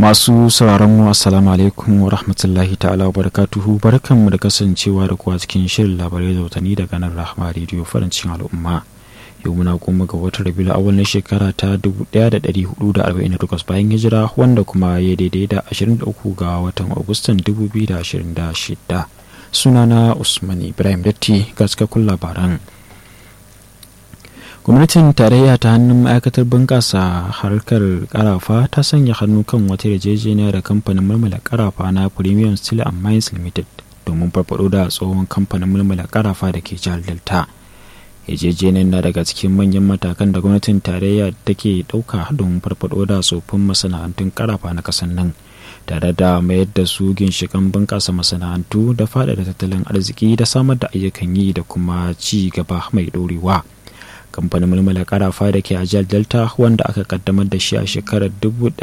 masu sauraron mu assalamu alaikum wa rahmatullahi ta'ala wa barakatuhu barkanmu da kasancewa da kuwa cikin shirin labarai da watanni daga nan rahama rediyo farin cikin al'umma yau muna goma ga watan rabiul awal na shekara ta 1448 bayan hijira wanda kuma ya daidai da 23 ga watan agustan 2026 sunana usman ibrahim datti ga cikakkun labaran gwamnatin tarayya ta hannun ma'aikatar bunƙasa harkar karafa ta sanya hannu kan wata yarjejeniya da kamfanin mulmula karafa na premium steel and mines limited domin farfado da tsohon kamfanin mulmula karafa da ke jihar delta yarjejeniyar na daga cikin manyan matakan da gwamnatin tarayya take ɗauka don farfado da tsofin masana'antun karafa na ƙasar nan tare da mayar da su ginshikan bunƙasa masana'antu da faɗaɗa tattalin arziki da samar da ayyukan yi da kuma ci gaba mai ɗorewa. kamfanin mulmula karafa da ke a jihar delta wanda aka kaddamar da shi a shekarar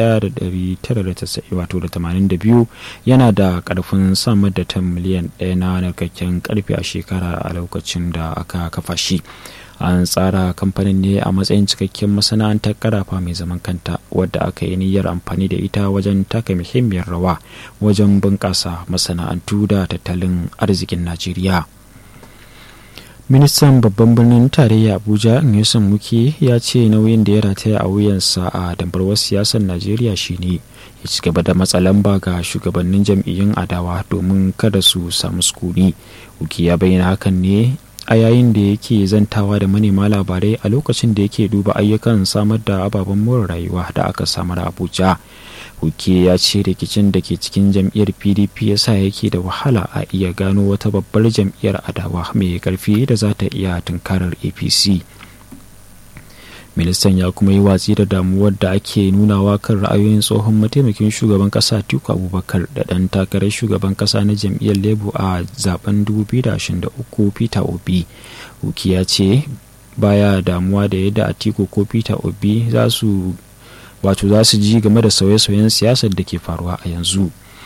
1982 yana da karfin samar da tan miliyan ɗaya na narkakken karfe a shekara a lokacin da aka kafa shi an tsara kamfanin ne a matsayin cikakken masana'antar karafa mai zaman kanta wadda aka yi niyyar amfani da ita wajen taka muhimmiyar rawa wajen bunƙasa masana'antu da tattalin arzikin najeriya ministan babban birnin tarayya abuja nyesom muke ya ce nauyin da ya rataya a wuyansa a dambarwar siyasar najeriya shine ya ci gaba da matsalan ba ga shugabannin jam'iyyun adawa domin kada su samu sukuni uki ya bayyana hakan ne a yayin da yake zantawa da manema labarai a lokacin da yake duba ayyukan samar da ababen more rayuwa da aka samar a abuja Huke ya ce rikicin da ke cikin jam'iyyar PDP ya sa yake da wahala a iya gano wata babbar jam'iyyar adawa mai karfi da za ta iya tunkarar APC. Ministan ya kuma yi watsi da damuwar da ake nunawa kan ra'ayoyin tsohon mataimakin shugaban kasa Tiku Abubakar da ɗan takarar shugaban kasa na jam'iyyar Labour a zaben 2023 Peter Obi. Huke ya ce baya damuwa da yadda Atiku ko Peter Obi za su wato za su ji game da sauye-sauyen siyasar da ke faruwa a yanzu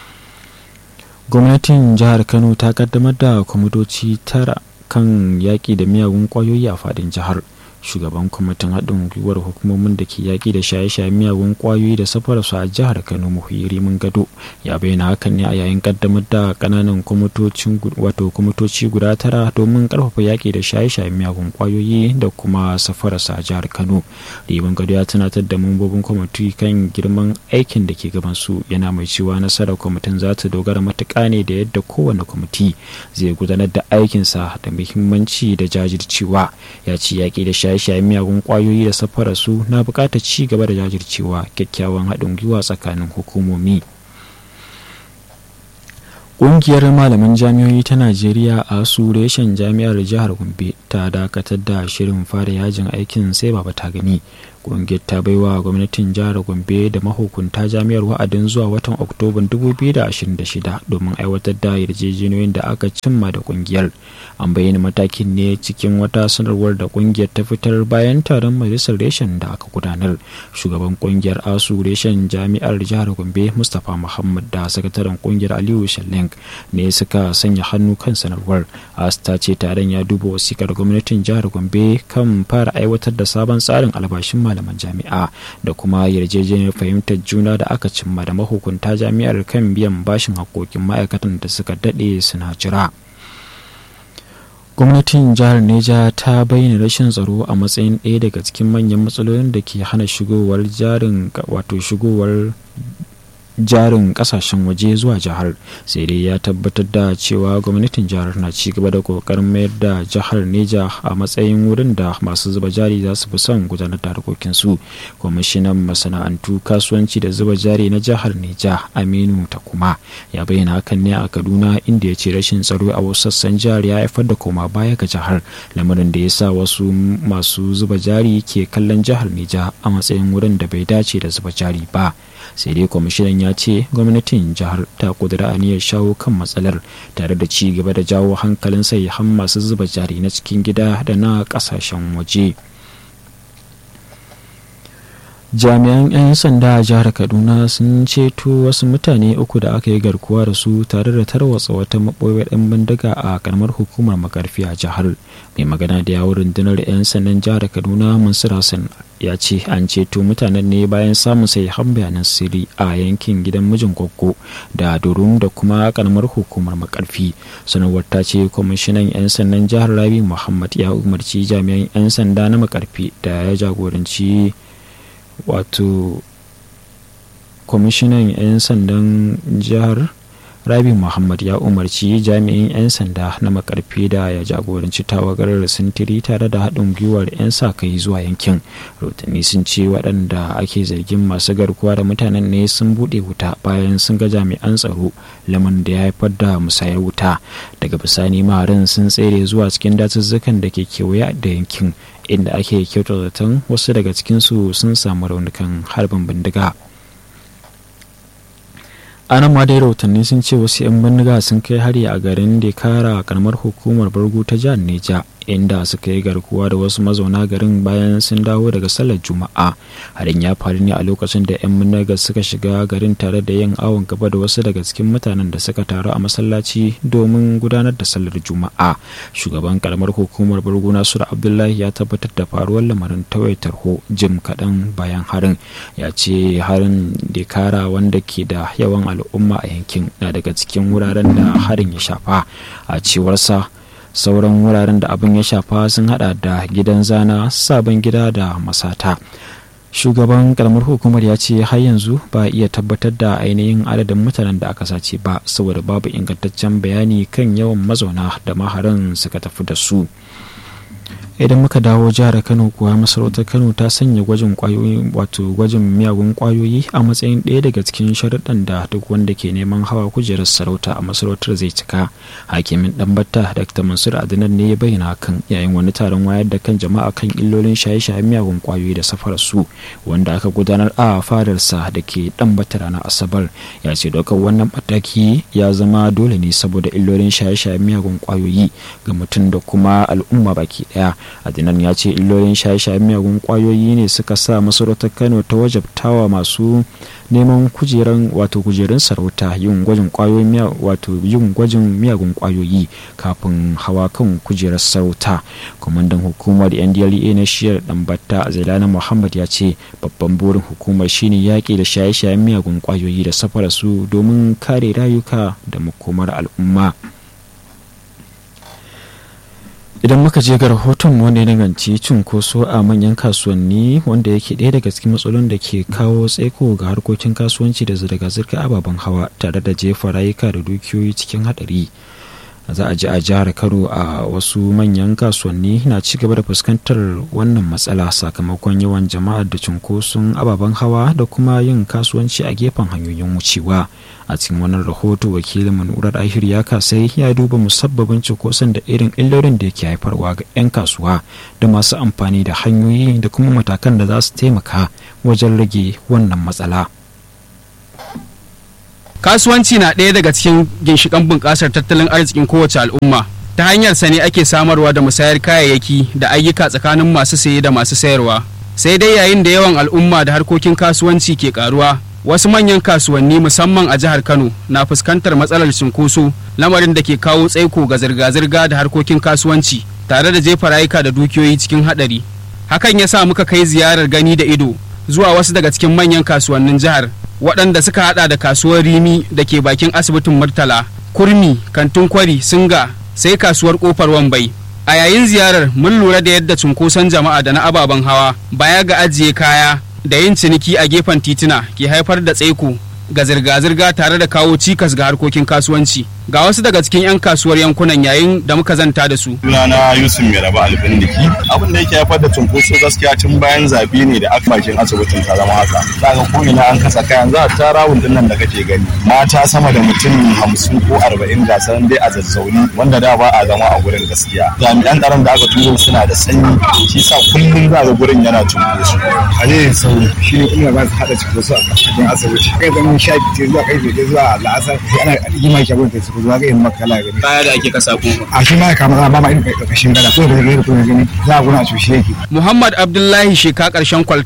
gwamnatin jihar kano ta kaddamar da kwamitoci tara kan yaƙi da miyagun ƙwayoyi a faɗin jihar shugaban kwamitin haɗin gwiwar hukumomin da ke yaƙi da shaye-shaye miyagun ƙwayoyi da safararsu a jihar kano muhiri mun gado ya bayyana hakan ne a yayin kaddamar da ƙananan kwamitocin wato kwamitoci guda tara domin ƙarfafa yaƙi da shaye-shaye miyagun ƙwayoyi da kuma safararsa a jihar kano rimin gado ya tunatar da mambobin kwamiti kan girman aikin da ke gaban su yana mai cewa nasarar kwamitin za ta dogara matuƙa ne da yadda kowane kwamiti zai gudanar da aikinsa da muhimmanci da jajircewa ya ce yaƙi da shaye shaye-shayen miyagun kwayoyi da safarar su na bukatar ci gaba da jajircewa kyakkyawan haɗin gwiwa tsakanin hukumomi ƙungiyar malaman jami'o'i ta najeriya a su reshen jami'ar jihar gombe ta dakatar da shirin fara yajin aikin sai baba ta gani ƙungiyar ta baiwa gwamnatin jihar gombe da mahukunta jami'ar wa'adin zuwa watan oktoban 2026 domin aiwatar da yarjejeniyoyin da aka cimma da ƙungiyar an bayyana matakin ne cikin wata sanarwar da ƙungiyar ta fitar bayan taron majalisar reshen da aka gudanar shugaban ƙungiyar asu reshen jami'ar jihar gombe mustapha muhammad da sakataren ƙungiyar aliyu shaleng ne suka sanya hannu kan sanarwar asta ce taron ya duba wasikar gwamnatin jihar gombe kan fara aiwatar da sabon tsarin albashin malaman jami'a da kuma yarjejeniyar fahimtar juna da aka cimma da mahukunta jami'ar kan biyan bashin haƙoƙin ma'aikatan da suka daɗe suna jira gwamnatin jihar neja ta bayyana rashin tsaro a matsayin ɗaya daga cikin manyan matsalolin da ke hana shigowar jarin wato shigowar jarin kasashen waje zuwa jihar sai dai ya tabbatar da cewa gwamnatin jihar na ci gaba da kokarin mayar da jihar neja a matsayin wurin da masu zuba jari za su fi son gudanar da harkokinsu kwamishinan masana'antu kasuwanci da zuba jari na jihar neja aminu takuma ya bayyana hakan ne a kaduna inda ya ce rashin tsaro a wasu sassan jihar ya haifar da koma baya ga jihar lamarin da ya sa wasu masu zuba jari ke kallon jihar neja a matsayin wurin da bai dace da zuba jari ba sai dai kwamishinan ya ce gwamnatin jihar ta kudura aniyar shawo kan matsalar tare da ci gaba da jawo hankalin han masu zuba jari na cikin gida da na kasashen waje jami'an 'yan sanda a jihar kaduna sun ceto wasu mutane uku da aka yi garkuwa da su tare da tarwatsa wata maɓoyar 'yan bindiga a karamar hukumar makarfi a jihar mai magana da yawon rundunar 'yan sandan jihar kaduna mansur hassan ya ce an ceto mutanen ne bayan samun sai han bayanan sirri a yankin gidan mijin gwaggo da durum da kuma karamar hukumar makarfi sanarwar ta ce kwamishinan 'yan sandan jihar rabi muhammad ya umarci jami'an 'yan sanda na makarfi da ya jagoranci wato kwamishinan 'yan sandan jihar rabi muhammad ya umarci jami'in 'yan sanda na makarfi da ya jagoranci tawagar sintiri tare da haɗin gwiwar 'yan sa kai zuwa yankin rotanni sun ce waɗanda ake zargin masu garkuwa da mutanen ne sun buɗe wuta bayan sun ga jami'an tsaro laman da ya haifar da musayar wuta daga bisani maharin sun tsere zuwa cikin dazuzzukan da ke kewaye da yankin inda ake kyautar zaton wasu daga cikinsu sun samu raunukan harbin bindiga anan ma dai rahotanni sun ce wasu 'yan bindiga sun kai hari a garin dekara karamar hukumar bargu ta jihar neja inda suka yi garkuwa da wasu mazauna garin bayan sun dawo daga sallar juma'a harin ya faru ne a lokacin da 'yan bindiga suka shiga garin tare da yin awon gaba da wasu daga cikin mutanen da suka taru a masallaci domin gudanar da sallar juma'a shugaban karamar hukumar bargu nasiru abdullahi ya tabbatar da faruwar lamarin tawaitar ho jim kaɗan bayan harin ya ce harin dekara wanda ke da yawan al'umma a yankin na daga cikin wuraren da harin ya shafa a cewarsa sauran wuraren da abin ya shafa sun hada da gidan zana sabon gida da masata shugaban karamar hukumar ya ce har yanzu ba iya tabbatar da ainihin adadin mutanen da aka sace ba saboda babu ingantaccen bayani kan yawan mazauna da maharan suka tafi da su idan muka dawo jihar kano kuwa masarautar kano ta sanya gwajin kwayoyi wato gwajin miyagun kwayoyi a matsayin ɗaya daga cikin sharuɗan da duk wanda ke neman hawa kujerar sarauta a masarautar zai cika hakimin ɗanbata dr mansur adinan ne ya bayyana hakan yayin wani taron wayar da kan jama'a kan illolin shaye-shayen miyagun kwayoyi da safarar su wanda aka gudanar a fadarsa da ke ɗanbata ranar asabar ya ce ɗaukar wannan mataki ya zama dole ne saboda illolin shaye-shayen miyagun kwayoyi ga mutum da kuma al'umma baki ɗaya adinan ya ce illolin shaye-shayen miyagun kwayoyi ne suka sa masarautar kano ta wajabtawa masu neman kujeran wato kujerun sarauta yin gwajin kwayoyin wato yin gwajin miyagun kwayoyi kafin hawa kan kujerar sarauta kwamandan hukumar ndla na shiyar dambata zailana muhammad ya ce babban burin hukumar shine yaƙi da shaye-shayen miyagun kwayoyi da safara su domin kare rayuka da makomar al'umma idan muka je ga rahoton wanda ya danganci cunkoso a manyan kasuwanni wanda yake ɗaya daga cikin matsalolin da ke kawo tsaiko ga harkokin kasuwanci da zirga-zirga ababen hawa tare da jefa rayuka da dukiyoyi cikin haɗari za a ji a jihar kano a wasu manyan kasuwanni na ci gaba da fuskantar wannan matsala sakamakon yawan jama'ar da cunkoson ababen hawa da kuma yin kasuwanci a gefen hanyoyin wucewa a cikin wannan rahoto wakilin manurar ahir ya kasai ya duba musabbabin cunkoson da irin illolin da yake haifarwa ga 'yan kasuwa da masu amfani da hanyoyi da kuma matakan da za su taimaka wajen rage wannan matsala. kasuwanci na ɗaya daga cikin ginshiƙan bunƙasar tattalin arzikin kowace al'umma ta hanyar sa ne ake samarwa da musayar kayayyaki da ayyuka tsakanin masu saye da masu sayarwa sai dai yayin da yawan al'umma da harkokin kasuwanci ke karuwa wasu manyan kasuwanni musamman a jihar kano na fuskantar matsalar cunkoso lamarin da ke kawo tsaiko ga zirga-zirga da harkokin kasuwanci tare da jefa rayuka da dukiyoyi cikin haɗari hakan ya sa muka kai ziyarar gani da ido zuwa wasu daga cikin manyan kasuwannin jihar waɗanda suka hada da kasuwar rimi da ke bakin asibitin murtala kurmi kantin kwari singa sai kasuwar kofar wambai a yayin ziyarar mun lura da yadda cunkoson jama'a da na ababen hawa baya ga ajiye kaya da yin ciniki a gefen tituna ke haifar da tsaiko ga zirga-zirga tare da kawo cikas ga harkokin kasuwanci ga wasu daga cikin 'yan kasuwar yankunan yayin da muka zanta da su. Sunana Yusuf mai raba albindiki. Abin da yake haifar da cunkoso gaskiya tun bayan zabe ne da aka bakin asibitin ta zama haka. Kaga ko ina an kasa kayan za a tara wundun nan da kake gani. Mata sama da mutum hamsin ko arba'in ga sanan dai a zazzauni wanda da ba a zama a gurin gaskiya. Jami'an tsaron da aka turo suna da sanyi shi sa kullum za ga gurin yana cunkoso. Hali sauri shi ne kuma ba su haɗa cunkoso a cikin asibiti. Kai zama sha biyu zuwa kai zuwa la'asar sai ana rigima shagon ta ku zuwa ga yin makala gani kaya da ake kasa ko a shi ma kama ba ma irin karkashin gada ko da gani ko gani za a guna a cushe yake Muhammad Abdullahi sheka karshen kwalta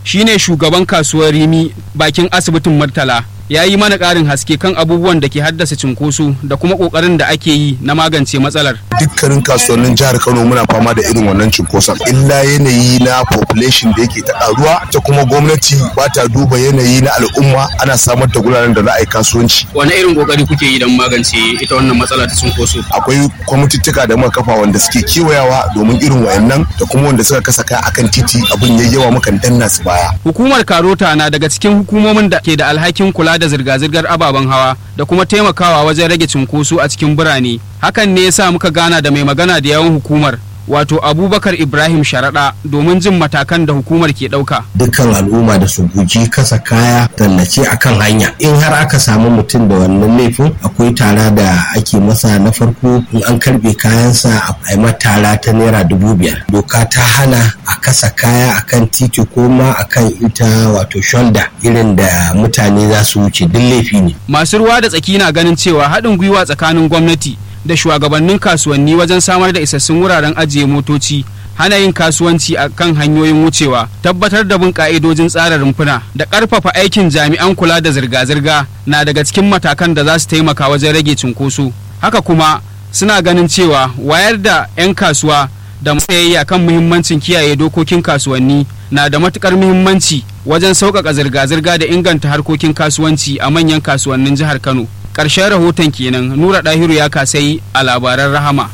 shine shugaban kasuwar rimi bakin asibitin murtala ya yi mana ƙarin haske kan abubuwan da ke haddasa cinkoso da kuma ƙoƙarin da ake yi na magance matsalar. Dukkanin kasuwannin jihar Kano muna fama da irin wannan cinkoson. Illa yanayi na population da yake ta ƙaruwa ta kuma gwamnati ba ta duba yanayi na al'umma ana samar da guraren da za a yi kasuwanci. Wani irin ƙoƙari kuke yi don magance ita wannan matsala ta cinkoso? Akwai kwamitittuka da muka kafa wanda suke kewayawa domin irin wayannan da kuma wanda suka kasa kaya akan titi abin yayi yawa mukan danna su baya. Hukumar Karota na daga cikin hukumomin da ke da alhakin kula da zirga-zirgar ababen hawa da kuma taimakawa wajen rage cunkoso a cikin birane hakan ne yasa muka gana da mai magana da yawan hukumar wato abubakar ibrahim sharaɗa domin jin matakan da hukumar ke ɗauka. dukkan al'umma da su guji kasa kaya tallace a kan hanya in har aka samu mutum da wannan laifin akwai tara da ake masa na farko in an karbe kayansa a yi tara ta naira dubu biyar doka ta hana a kasa kaya akan titi ko ma akan ita wato shoulder irin da mutane za su wuce duk laifi ne masu ruwa da tsaki na ganin cewa haɗin gwiwa tsakanin gwamnati da shugabannin kasuwanni wajen samar da isassun wuraren ajiye motoci hana yin kasuwanci a kan hanyoyin wucewa tabbatar da bin ka'idojin tsara rumfuna da ƙarfafa aikin jami'an kula da zirga-zirga na daga cikin matakan da za su taimaka wajen rage cunkoso haka kuma suna ganin cewa wayar da 'yan kasuwa da matsayayya kan muhimmancin kiyaye dokokin kasuwanni na da matukar muhimmanci wajen sauƙaƙa zirga-zirga da inganta harkokin kasuwanci a manyan kasuwannin jihar kano ƙarshen rahoton kenan nura ɗahiru ya kasai a labaran rahama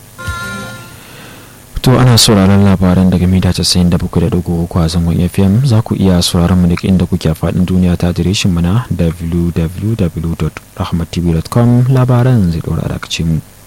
to ana sauraron labaran daga mita 97.3 a zangon fm za ku iya sauraron mu duk inda kuke a faɗin duniya ta adireshin mu na www.rahmattv.com labaran zai ɗora da mu